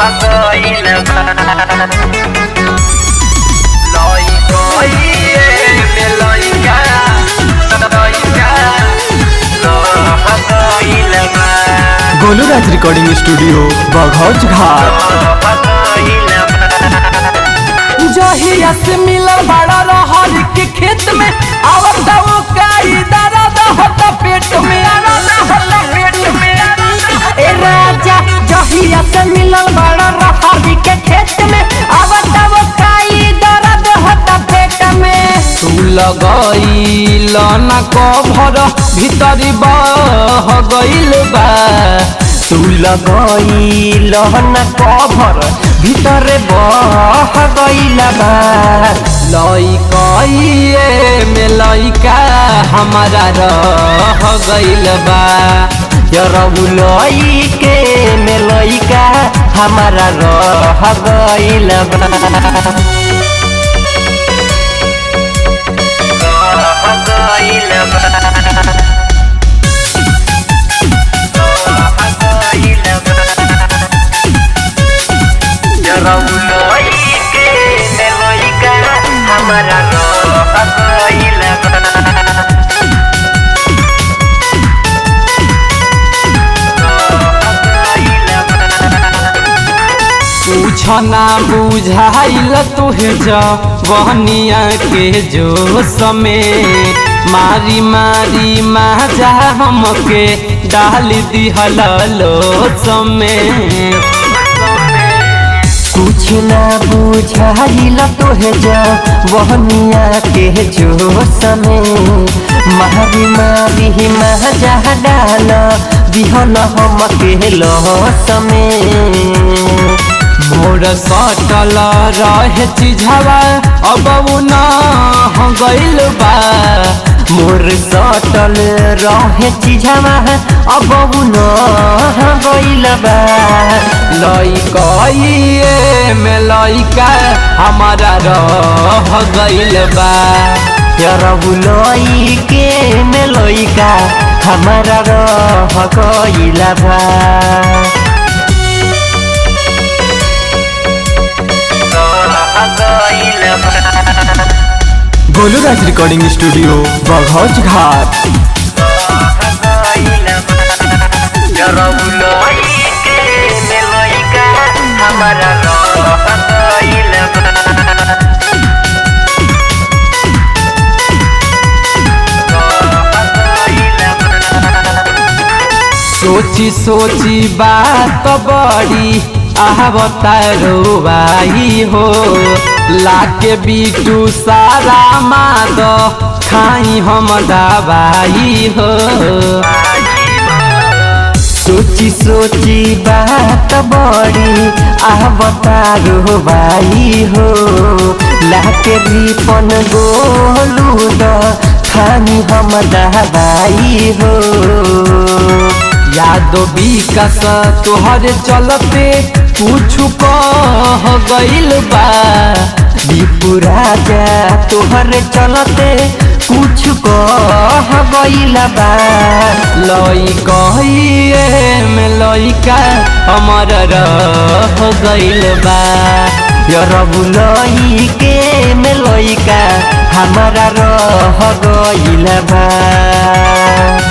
गइल बा लइकइए में लइका लइका रह गइल बा गोलू राज रिकॉर्डिंग स्टूडियो बघौच घाट रह गइल बा जहिया से मिलल बड़ा रहर के खेत में आवत वो काई दर्द होता पेट में होता पेट में ए राजा जहिया से मिलल बड़ा रहर के खेत में आवत वो काई दर्द होता पेट में तू लगइल ना कभर भीतरी बह गइल बा तू लगइल ना कभर भीतरे बह गइल बा लइकइए में लइका हमारा रह गइल बा यरबु लइके में लइका हमारा रह गइल बा रह गइल बा रह गइल बा रउलइके में लइका हमरा रह गइल बा कुछ ना बुझाइल तुहे जवनिया के जो समय मारी मारी माजा हमके डाल दिहल लो समय कुछ ना बुझाइल तोहे जा वहनिया के जो समय मारी मारी महजा डाल दिहल हम के लो समय मोर सटल रहे चिझवा अब उ ना हो गइल बा मोर सटल रहे चिझवा अब उ ना हो गइल बा लइकइए में लइका हमारा रह गइल बा यरबु लइके में लइका हमारा रह गइल बा रह गइल बा गोलू राज रिकॉर्डिंग स्टूडियो बघौच घाट रह गइल बा रउलइके में लइका हमरा रह गइल बा रह गइल बा सोची सोची बात बड़ी आवतारो बाई हो लाके बीटू सारा माद खाई हम दवाई हो सोची सोची बात बड़ी आवतारो बाई हो लाके रिपन गोलू द खानी हम दवाई हो यादो विकास तोहर चलते कुछ कह गइल बा दीपू राजा तोहर चलते कुछ कह गइल बा लइकइए में लइका हमर रह गइल बा यरबु लइके में लइका हमारा रह गइल बा